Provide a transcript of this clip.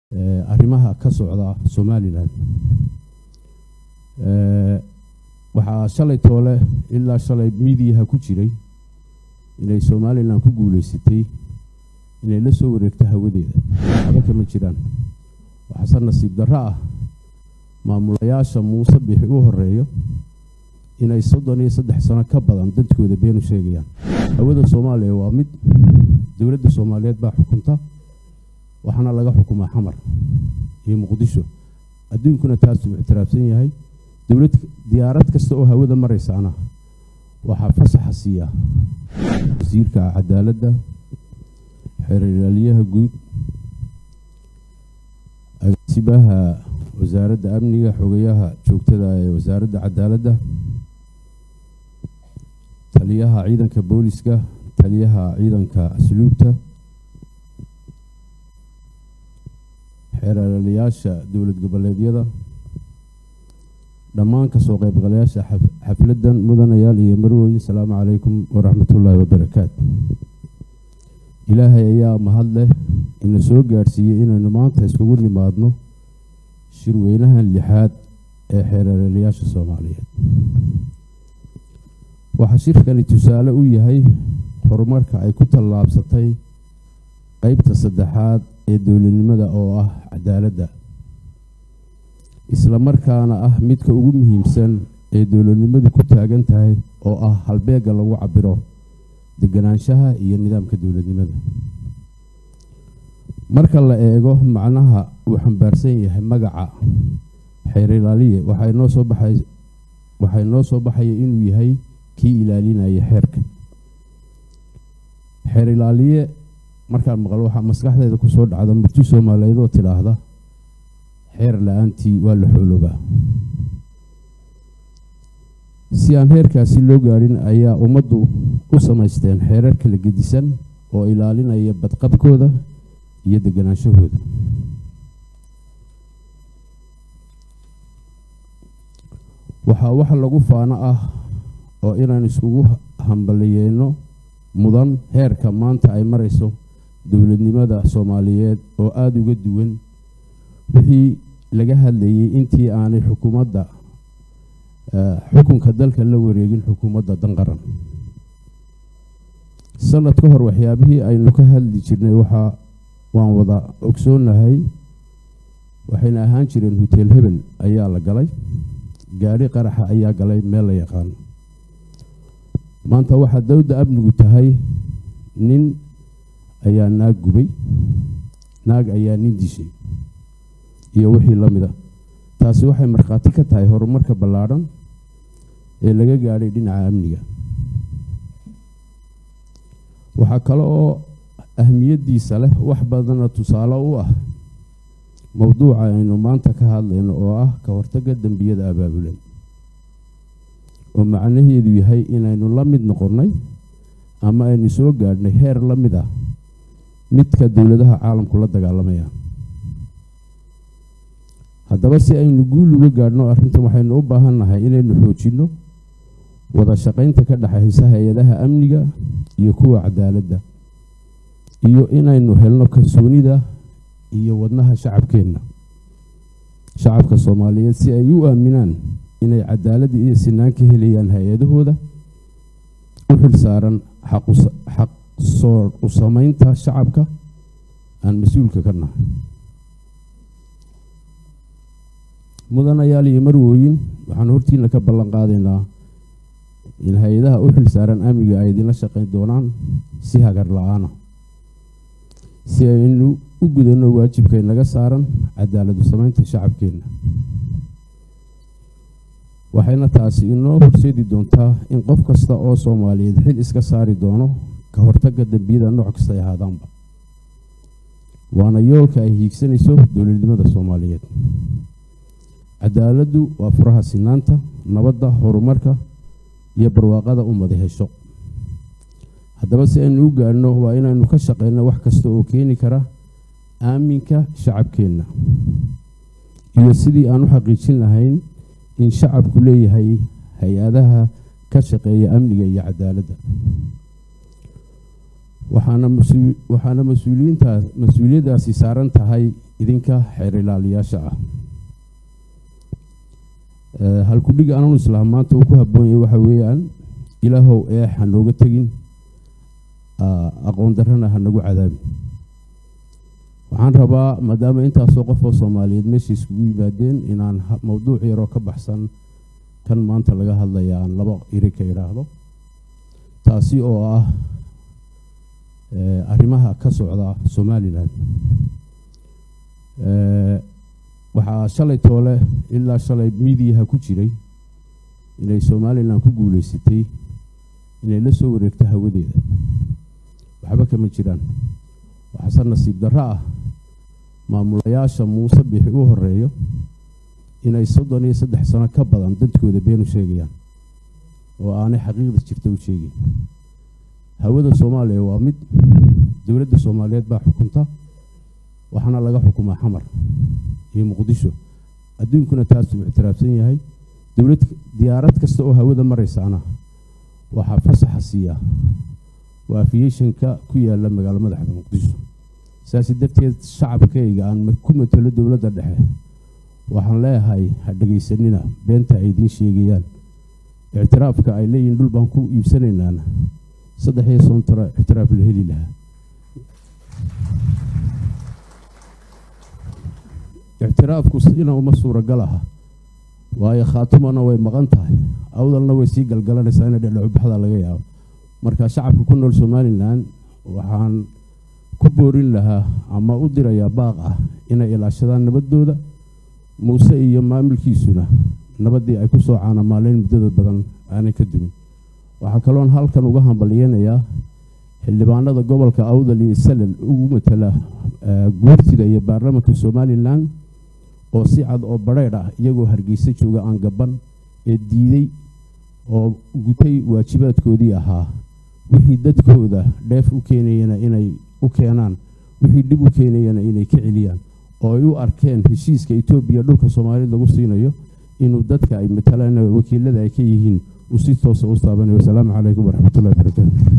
arrimaha ka socda somalilan waxaa shalay toole ilaa shalay miidiyaha ku jiray inay somalilan ku guuleysatay inay la soo wareegto hawadeeda waxba kama jiraan waxaase nasiib darro ah maamulayaasha muuse bixi u horeeyo inay soddon iyo saddex sano ka badan dadkooda beenu sheegayaan hawada soomaaliya waa mid dowladda soomaaliyeed baa xukunta waxaana laga xukumaa xamar iyo muqdisho adduunkuna taasuu ictiraafsan yahay dowlad diyaarad kasta oo hawada maraysaana waxaa fasaxa siiya wasiirka cadaaladda xeeralyaha guud agaasibaha wasaaradda amniga xogayaha joogtada ee wasaaradda cadaaladda taliyaha ciidanka booliska taliyaha ciidanka asluubta xeeralayaasha dowlad goboleedyada dhammaan kasoo qaybgalayaasha xafladdan mudanayaal iyo marwooyin asalaamu calaykum waraxmatullaahi wabarakaatu ilaahay ayaa mahad leh ina soo gaadhsiiyey inaynu maanta iskugu nimaadno shirweynahan lixaad ee xeeralayaasha soomaaliyeed waxaa shirkani tusaale u yahay horumarka ay ku tallaabsatay qeybta saddexaad ee dowladnimada oo ah cadaaladda isla markaana ah midka ugu muhiimsan ee dowladnimadu ku taagan tahay oo ah halbeegga lagu cabiro deganaanshaha iyo nidaamka dowladnimada marka la eego macnaha uu xambaarsan yahay magaca xeer ilaaliye waxay noo soo baxay waxay noo soo baxaya inuu yahay kii ilaalinaya xeerka xeer ilaaliye markaan maqlo waxaa maskaxdeeda kusoo dhacda murti soomaaliyeed oo tidhaahda xeer la-aantii waa la xooloobaa si aan heerkaasi loo gaadhin ayaa ummaddu u samaysteen xeerar kala gedisan oo ilaalinaya badqabkooda iyo deganaanshahooda waxaa wax lagu faano ah oo inaan iskugu hambaliyeeno mudan heerka maanta ay marayso dowladnimada soomaaliyeed oo aada uga duwan wixii laga hadlayay intii aanay xukuumadda xukunka dalka la wareegin xukuumadda danqaran sanad ka hor waxyaabihii aynu ka hadli jirnay waxaa waan wada ogsoonahay waxayna ahaan jireen hoteel hebel ayaa la galay gaadhi qaraxa ayaa galay meel la yaqaano maanta waxaa dowda amnigu tahay nin ayaa naag gubay naag ayaa nin dishay iyo wixii la mid a taasi waxay markhaati ka tahay horumarka ballaadhan ee laga gaadhay dhinaca amniga waxaa kale oo ahmiyaddiisa leh wax badana tusaale u ah mowduuca aynu maanta ka hadlayno oo ah ka hortagga dembiyada abaabulan oo macnaheedu yahay inaynu la mid noqonnay ama aynu soo gaadhnay heer la mid ah midka dowladaha caalamku la dagaalamayaan haddaba si aynu guul uga gaadhno arrintan waxaynu u baahan nahay inaynu xoojinno wada shaqaynta ka dhexaysa hay-adaha amniga iyo kuwa cadaaladda iyo inaynu helno kalsoonida iyo wadnaha shacabkeenna shacabka soomaaliyeed si ay u aaminaan inay cadaalad iyo sinaan ka helayaan hay-adahooda u xil saaran xaq soo u samaynta shacabka aan mas-uulka ka nahay mudanayaal iyo marwooyin waxaan hortiina ka ballan qaadaynaa in hay-adaha u xil saaran amniga ay idinla shaqayn doonaan si hagar la-aana si aynu u gudanno waajibkay naga saaran cadaaladu samaynta shacabkeenna waxayna taasi inoo horseedi doontaa in qof kasta oo soomaaliyeed xil iska saari doono ka hortagga dembiyada nooc kasta ay ahaadaanba waana yoolka ay hiigsanayso dowladnimada soomaaliyeed cadaaladdu waa furaha sinaanta nabadda horumarka iyo barwaaqada ummada hesho haddaba si aynu u gaadhno waa inaynu ka shaqeyno wax kasta oo keeni kara aaminka shacabkeenna iyo sidii aan u xaqiijin lahayn in shacabku leeyahay hay-adaha ka shaqeeya amniga iyo cadaaladda waxaana mas-uul waxaana mas-uuliyiintaas mas-uuliyaddaasi saaran tahay idinka xeer ilaaliyaasha ah halkudhig ananu islaam maanta uu ku habboon yahay waxa weeyaan ilaahow eex ha nooga tegin aqoon darrana ha nagu cadaabin waxaan rabaa maadaama intaasoo qofoo soomaaliyeed meesha iskugu yimaadeen inaan mowduuc yaroo ka baxsan kan maanta laga hadlaya aan laba iri ka idhaahdo taasi oo ah arrimaha ka socda somalilan waxaa shalay toole ilaa shalay miidiyaha ku jiray inay somalilan ku guuleysatay inay la soo wareegto hawadeeda waxba kama jiraan waxaase nasiib darro ah maamulayaasha muuse bixi u horeeyo inay soddon iyo saddex sano ka badan dadkooda beenu sheegayaan oo aanay xaqiiqda jirta u sheegeyn hawada soomaaliya waa mid dowladda soomaaliyeed baa xukunta waxaana laga xukumaa xamar iyo muqdisho adduunkuna taasuu ictiraafsan yahay dowlad diyaarad kasta oo hawada maraysaana waxaa fasaxa siiya waa afiyeshanka ku yaala magaalo madaxda muqdisho saasi darteed shacabkayga aan ku matalo dowladda dhexe waxaan leeyahay ha dhegaysanina beenta ay idiin sheegayaan ictiraafka ay leeyihin dhul baan ku iibsanaynaana saddex iyo soon taro ictiraaf la heli lahaa ictiraafku sina uma suuragal aha waayo khaatumana way maqan tahay awdalna way sii galgalanaysaa ina dhedhacubaxda laga yaabo marka shacabka ku nool somalilan waxaan ku boorin lahaa ama u dirayaa baaq ah inay ilaashadaan nabadooda muuse iyo maamulkiisuna nabaddii ay ku soo caanamaaleyn muddada badan aanay ka dumin waxaa kaloon halkan uga hambalyeynayaa xildhibaanada gobolka awdal iyo salal ugu matala guurtida iyo baarlamanka somalilan oo si cad oo badheydh ah iyagoo hargeysa jooga aan gaban ee diiday oo gutay waajibaadkoodii ahaa wixii dadkooda dheef u keenayana inay u keenaan wixii dhib u keenayana inay ka celiyaan oo ay u arkeen heshiiska etoobiya dhulka soomaaliyed lagu siinayo inuu dadka ay matalaan wakiilada ay ka yihiin uu si toosa u taabanayo wasalaamu calaykum waraxmatullahi wabarakaatu